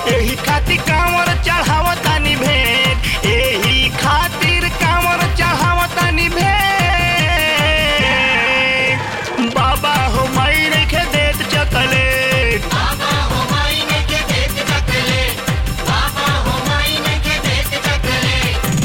एही खातिर कांवर चढ़ावतानी भेंट एही खातिर कांवर चढ़ावतानी भेंट बाबा हो माई नइखे देत चकलेट बाबा हो माई ने के देत चकले बाबा हो माई ने के देत चकले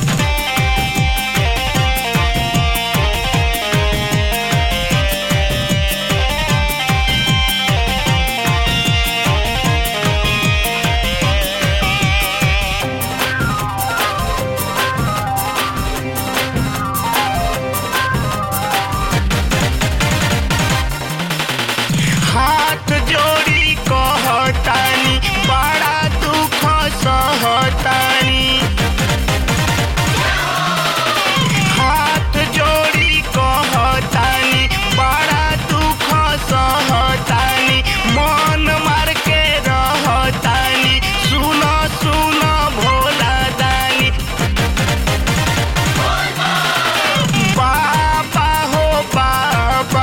हाथ जोड़ी कहतानी बड़ा दुख सहतानी हाथ जोड़ी कहतानी बड़ा दुख सहतानी मन मार के रहतानी सुन सुन भोला दानी बाबा हो बाबा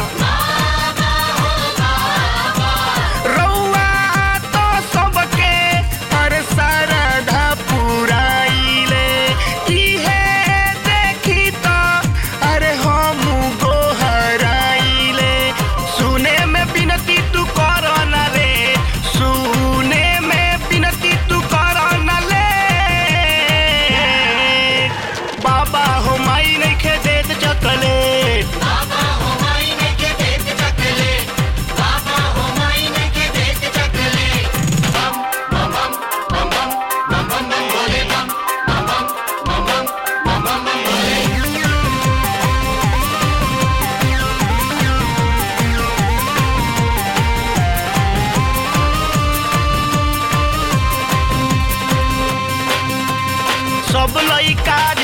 रउआ तो सबके हर सरधा पुराइले इहे देखी तो अरे हम गोहराइले सुने में बिनती तू कर न रे सुने में बिनती तू कर न ले बाबा हो माई नइखे देत चकलेट बाबा हो माई ने के देत चकले बाबा हो माई ने के देत चकले बम बम बम बम बम बम बम बम बोले बम बम बम बम बम बम बम बम बोले सब लइका